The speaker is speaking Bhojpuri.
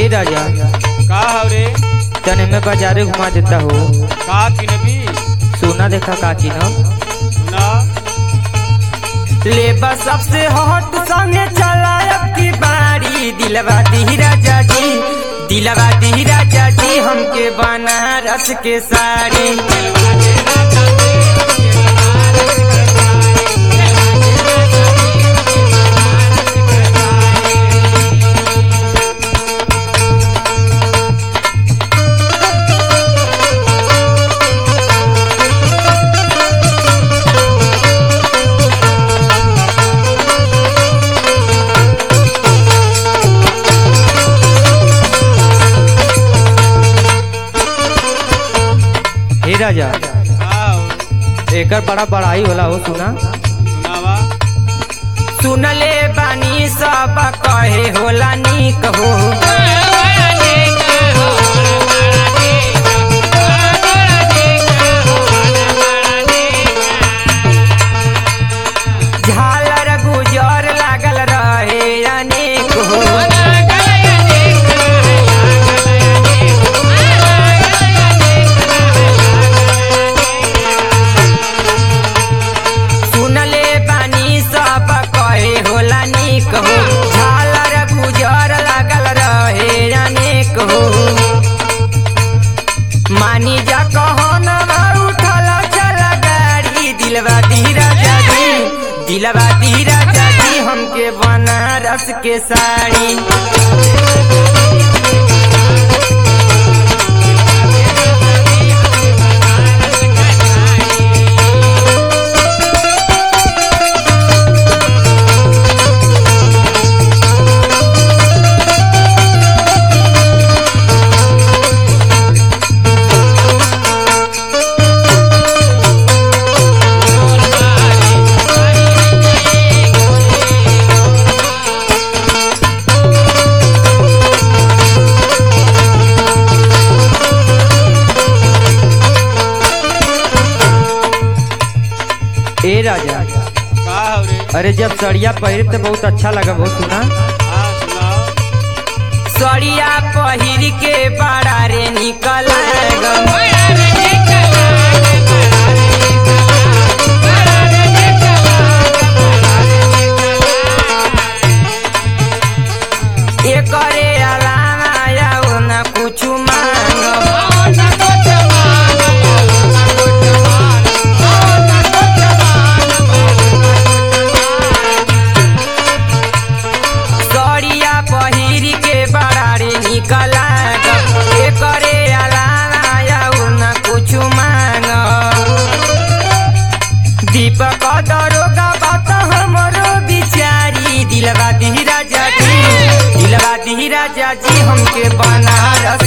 राजा का हो रे तने में बाजारे घुमा देता हो का किनबी सोना देखा का की ना सुना ले बस सबसे हॉट संगे चला अब की बारी दिलवा दी राजा जी दिलवा दी राजा जी हमके बनारस के साड़ी हे राजा का हो एकर बड़ा बड़ाई होला हो सुना सुनावा सुनले बानी सब कहे होला निक हो झालर गुजर लागल रहे अनेक हो सुनले बानी सब कहे होला निक हो झालर गुजर लागल रहे अनेक हो मानी जा कहन उठल चल गाड़ी दिलवा दी राजा जी दिलवा दी राजा जी हमके बनारस के साड़ी ए राजा का हो रे अरे जब सड़िया पहिर तो बहुत अच्छा लगा बहुत सुना हाँ सुनाओ सड़िया पहिर के बड़ा रे निकल एकरे अलावा आऊ न कुछ मांग सड़िया पहिर के बड़ा रे निकल एकरे अलावा आऊ न कुछ मांग दीपक दरोगा बात हमरो बिचारी दिलवा दी राजा जी दिलवा दी राजा जी हमके बनारस